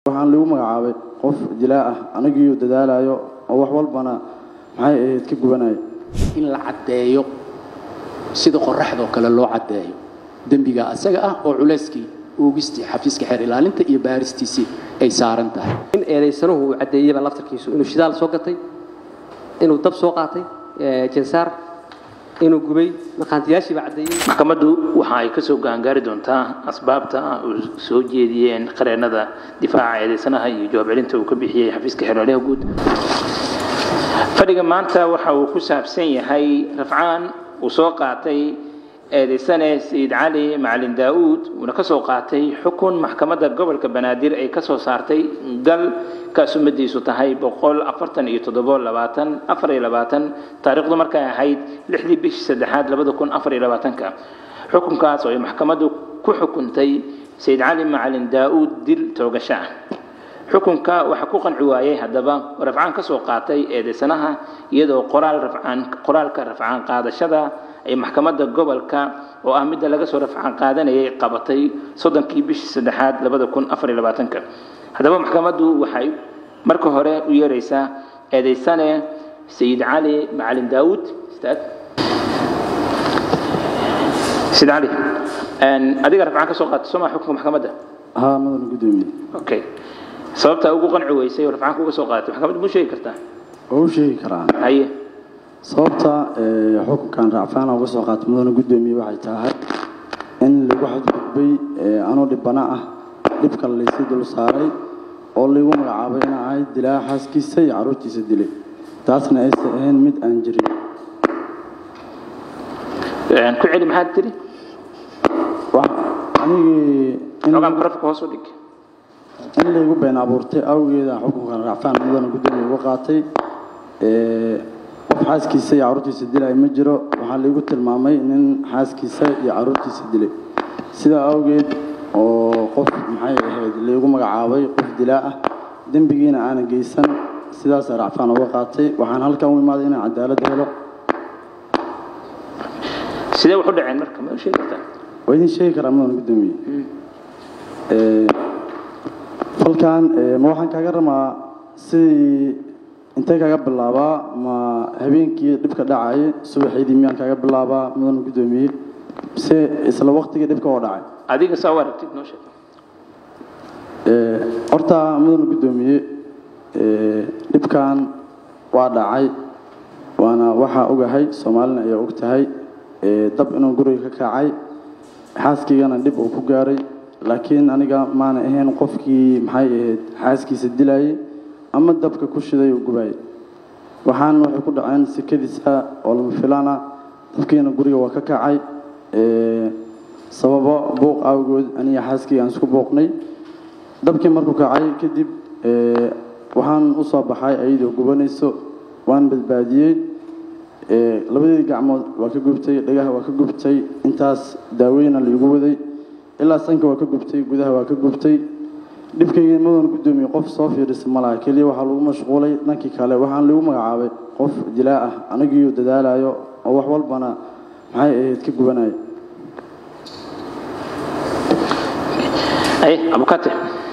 waxaan lagu magacaabay qof dilaa ah anigiiu dadaalayo oo wax walbana maxay ahayd ka gubanaya in la caddeeyo sida qoraxdoo kale loo caddeeyo dembiga asaga ah oo culayskii oogistii xafiiska xeer ilaalinta iyo baaristiisii ay saaran tahay in eedaysanuhu uu caddeeyeyba laftarkiisu inuu shidaal soo gatay inuu dab soo qaatay jansaar inuu gubay maqaantiyaashiiba caddeeyey maxkamaddu waxa ay ka soo gaangaari doontaa asbaabta uu soo jeediyeen qareennada difaaca eedaysanaha iyo jawaab celinta uu ka bixiyey xafiiska xeerlaaliha guud fadhiga maanta waxa uu ku saabsan yahay rafcaan uu soo qaatay eedaysane sayid cali macalin daa'uud uuna ka soo qaatay xukun maxkamadda gobolka banaadir ay ka soo saartay gal kaas umadiisu tahay boqol afartan iyo toddobo labaatan afar iyo labaatan taariikhdu markay ahayd lixdii bishii saddexaad labada kun afar iyo labaatanka xukunkaas oo ay maxkamaddu ku xukuntay sayid cali macalin daa'uud dil toogasho ah xukunka waxaa ku qanci waayey haddaba rafcaan ka soo qaatay eedaysanaha iyadoo qoraal rafcaan qoraalka rafcaan qaadashada ay maxkamadda gobolka oo ah midda laga soo rafcaan qaadanayay qabatay soddonkii bishii saddexaad labada kun afar iyo labaatanka haddaba maxkamaddu waxay marka hore u yeeraysaa eedaysane sayid cali macalin daawuud istaag sayid cali adiga rafcaan ka soo qaatay soo maa xukunka maxkamadda haa mudan guddoomiye okay sababta ugu qanci weysay oo rafcaanka uga soo qaadatay maxkamaddu muu sheegi kartaa waa u sheegi karaa haye sababta ee, xukunkan racfaana uga soo qaatay mudana guddoomiye waxay tahay in lagu xadgudbay ee, anoo dhibana ah dhibka laysii dul saaray oo laygu magacaabay inaan ahay dilaa xaaskiisa iyo carruurtiisa dilay taasna aysan ahayn mid aan jirin ku celi maxaad tiri Wax- anigii in xogaan barafka hoos u dhig in laygu been abuurtay awgeeda xukunkan racfaan mudana guddoomiye uga qaatay ee, qof xaaskiisa iyo carruurtiisa dilay ma jiro waxaa laygu tilmaamay nin xaaskiisa iyo carruurtiisa dilay sidaa awgeed oo qof maxay ahayd laygu magacaabay qof dilaa ah dembigiina aanan geysan sidaasaa racfaan uga qaatay waxaan halkan u imaaday inaan cadaalad helo sidee wax u dhaceen marka ma sheegi kartaa waa idin sheegi karaa mudan guddoomiye Ee, falkan ee, ma waxaan kaaga ramaa sidii intee kaaga bilaabaa ma habeenkii dhibka dhacay subaxeydii miyaan kaaga bilaabaa mudan guddoomiye mise isla waqtigii dhibka oo dhacay adiga saa u aragtid noo sheeg Ee, horta mudan guddoomiye ee, dhibkan waa dhacay waana waxaa ogahay soomaalina ayaa og tahay ee, dab inuu guriga ka kacay xaaskiigana dhib uu ku gaaray laakiin aniga maana ahayn qofkii maxay ahayd xaaskiisa dilayay ama dabka ku shiday oo gubayay waxaan waxay ku dhaceen sekadiisa oo lama filaan ah dabkiina guriga waa ka kacay ee, sababo buuq awgood aniga xaaskii aan isku buuqnay dabkii markuu kacay kadib ee, waxaan u soo baxay ayadoo gubanayso waan badbaadiyey ee, labadeedii gacmood waa ka gubtay dhagaha waa ka gubtay intaas daaweyna laigu waday ilaa sanka waa ka gubtay gudaha waa ka gubtay dhibkaygii mudan guddoomiye qof soo fiirisa ma laha keliya waxaa lagu mashquulay dhankii kale waxaan lagu magacaabay qof dilaa ah anigiiu dadaalayo oo wax walbana maxay ahayd ka gubanaya aye abukate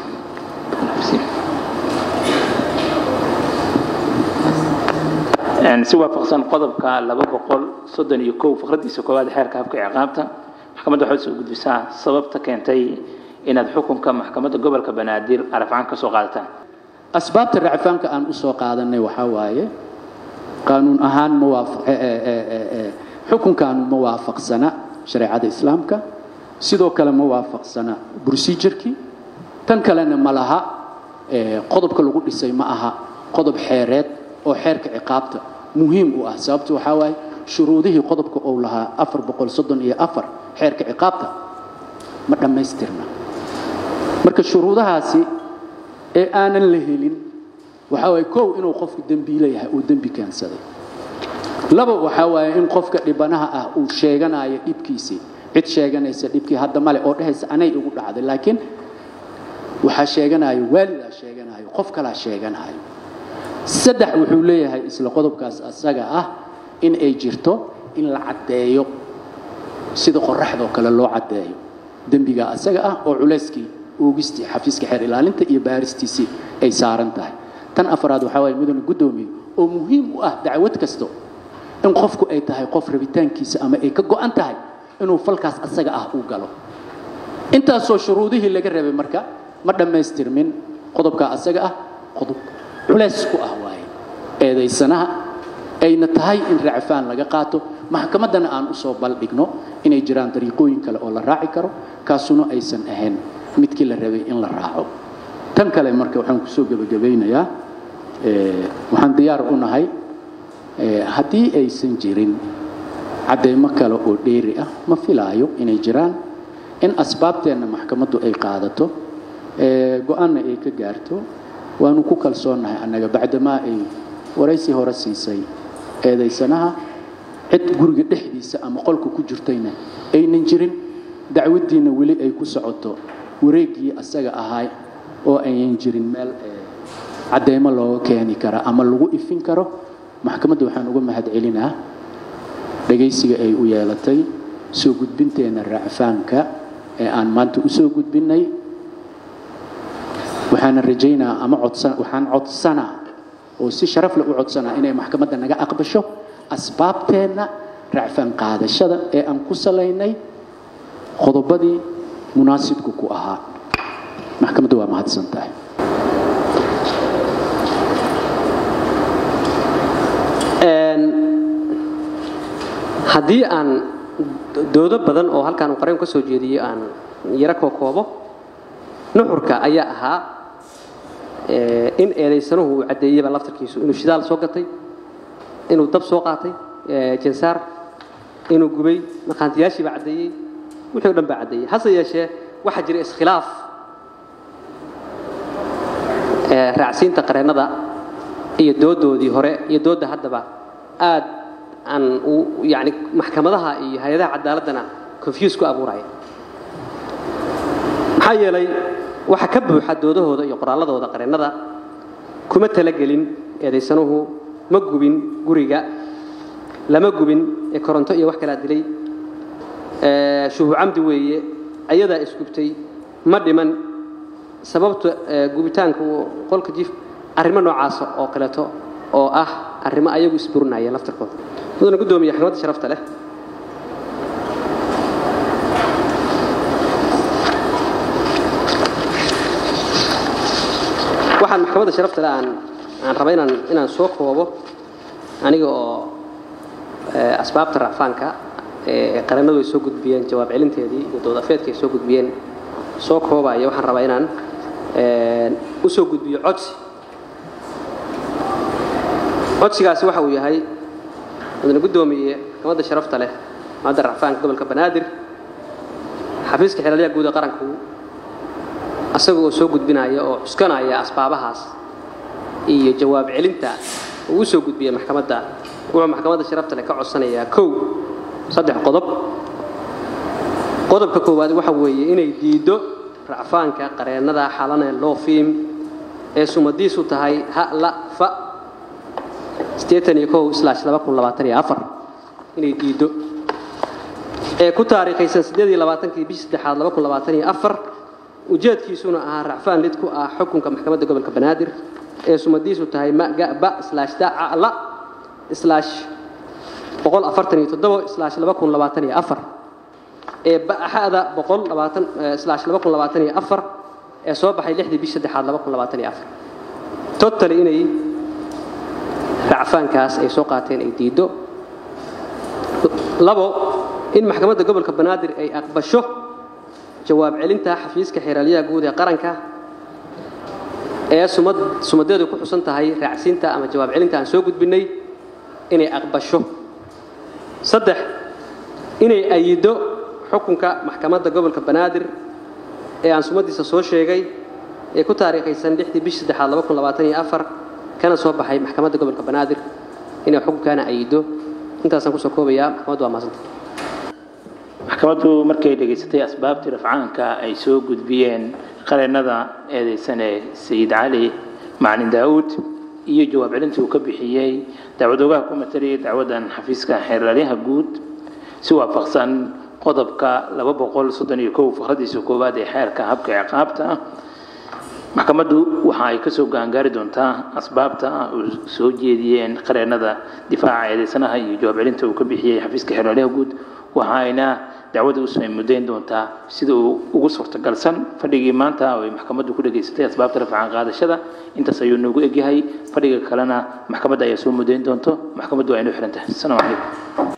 Een, si waafaqsan qodobka laba boqol soddon iyo kow faqradiisa koowaad xeerka habka ciqaabta maxkamadda waxay soo gudbisaa sababta keentay inaad xukunka maxkamadda gobolka banaadir arafcaan ka soo qaadataan asbaabta racfaanka aan u soo qaadanay waxaa waaye qaanuun ahaan ma waafaq ee- ee- ee- ee- ee, xukunkaanu ma waafaqsana shareecada islaamka sidoo kale ma waafaqsana procedurkii tan kalena ma laha ee, qodobka lagu dhisay ma aha qodob xeereed oo xeerka ciqaabta muhiim u ah sababtu waxaa waaye shuruudihii qodobka uu lahaa afar boqol soddon iyo afar xeerka ciqaabta ma dhammaystirna marka shuruudahaasi ee aanan la helin waxaa waaye kow inuu qofku dembiile yahay uu dembi keensaday laba waxaa waaye in qofka dhibanaha ah uu sheeganayo dhibkiisii cid sheeganaysa dhibkii hadda male oo dhehaysa anay igu dhacday laakiin waxaa sheeganayo waalidaa sheeganayo qof kalaa sheeganayo saddex wuxuu leeyahay isla qodobkaas asaga ah in ay jirto in la caddeeyo sida qoraxdoo kale loo caddeeyo dembiga asaga ah oo culayskii oogistii xafiiska xeer ilaalinta iyo baaristiisii ay saaran tahay tan afraad waxaa waaye mudane guddoomiye oo muhiim u ah dacwad kasto in qofku ay tahay qof rabitaankiisa ama ay ka go'an tahay inuu falkaas asaga ah uu galo intaasoo shuruudihii laga rabay marka ma dhammaystirmin qodobka asaga ah qodob culays ku ah waaye eedaysanaha ayna tahay in racfaan laga qaato maxkamaddana aan usoo baldhigno inay jiraan dariiqooyin kale oo la raaci karo kaasuna aysan ahayn midkii la rabay in la raaco tan kale marka waxaan kusoo gebagabaynayaa waxaan diyaar u nahay haddii aysan jirin caddaymo kale oo dheeri ah ma filaayo inay jiraan in asbaabteenna maxkamaddu ay qaadato go-aanna ay ka gaarto waanu ku kalsoonnahay annaga bacdamaa ay waraysi hore siisay eedaysanaha cid guriga dhexdiisa ama qolka ku jirtayna aynan jirin dacwaddiinna weli ay ku socoto wareeggii asaga ahaa oo aynan jirin meel caddaymo looga keeni kara ama lagu ifin karo maxkamadda waxaan uga mahad celinaa dhegaysiga ay u yeelatay soo gudbinteenna racfaanka ee aan maanta u soo gudbinnay waxaana rajaynaa ama codsan waxaan codsanaa oo si sharaf leh u codsanaa inay maxkamadda naga aqbasho asbaabteenna racfaan qaadashada ee aan ku salaynay qodobadii munaasibka ku ahaa maxkamadda waa mahadsan tahay haddii aan doodo badan oo halkaan uu qareen ka soo jeediyey aan yaro koo koobo nuxurka ayaa ahaa in eedaysanuhu uu caddeeyeyba laftarkiisu inuu shidaal soo gatay inuu dab soo qaatay jansaar inuu gubay maqaantiyaashiiba caddeeyey wixii o dhan baa caddeeyey hase yeeshee waxaa jira iskhilaaf raacsiinta qareennada iyo doodoodii hore iyo doodda haddaba aad aan yani maxkamadaha iyo hay-adaha cadaaladdana confuse ku abuuraya maxaa yeelay waxa ka buuxa doodahooda iyo qoraalladooda qareennada kuma talagelin eedaysanuhu ma gubin guriga lama gubin ee koronto iyo wax kalaa dilay shuhu camdi weeye ayadaa isgubtay ma dhiman sababta gubitaanka qolka jiif arrimo noocaasa oo kaleeto oo ah arrimo ayagu isburinaya laftarkooda mudana guddoomiye xamadda sharafta leh waxaan maxkamadda sharafta leh aan aan raba inaan inaan soo koobo aniga oo asbaabta racfaanka ee qareennadu ay soo gudbiyeen jawaab celinteedii iyo doodafeedka ay soo gudbiyeen soo koobaya waxaan rabaa inaan u soo gudbiyo codsi codsigaasi waxa uu yahay mudane guddoomiye maxkamadda sharafta leh maxkamadda racfaanka gobolka banaadir xafiiska xeelaliyaha guud ee qaranku asaga oo soo gudbinaya oo cuskanaya asbaabahaas iyo jawaab celinta uu u soo gudbiyey maxkamadda wuxuu maxkamadda sharafta leh ka codsanayaa kow saddex qodob qodobka koowaad waxa weeye inay diiddo racfaanka qareennada xalane loo fiim ee sumadiisu tahay ha la fa inay diiddo ee ku taariikhaysan kii bishii saddexaad ujeedkiisuna ahaa racfaan lid ku ah xukunka maxkamadda gobolka banaadir ee sumadiisu tahay magaba dacla ee ba'axada ee soo baxay lixdii bishii saddexaad totally inay racfaankaas ay soo qaateen ay diiddo labo in maxkamadda gobolka banaadir ay aqbasho jawaab celinta xafiiska xeeraalyaha guud ee qaranka ee sumadeedu ku xusan tahay raacsiinta ama jawaab celinta aan soo gudbinnay inay aqbasho saddex inay ayido xukunka maxkamadda gobolka banaadir ee aan sumadiisa soo sheegay ee ku taariikhaysan lixdii bishii saddexaad kana soo baxay maxkamadda gobolka banaadir inay xukunkaana ayido intaasaan kusoo koobayaa maxkamaddu waa maasanta maxkamaddu markay dhegaysatay asbaabtii rafcaanka ay soo gudbiyeen qareennada eedaysane sayid cali macalin daa'uud iyo jawaab celintii uu ka bixiyey dacwad ogaha ku mataliyay dacwaddan xafiiska xeeralyaha guud si waafaqsan qodobka laba boqol soddon iyo kow fakradiisa koowaad ee xeerka habka ciqaabta ah maxkamaddu waxa ay kasoo gaangaari doontaa asbaabta uu soo jeediyeen qareennada difaaca eedeysanaha iyo jawaab celinta uu ka bixiyey xafiiska xeerlaaliha guud waxa ayna dacwada usoo muddayn doontaa sida uu ugu suurtagalsan fadhigii maanta oo ay maxkamaddu ku dhageysatay asbaabta rafcaan qaadashada intaas ayuu noogu egyahay fadhiga kalena maxkamadda ayaa soo muddayn doonto maxkamaddu waa inoo xiran tahay asalaamu calaykum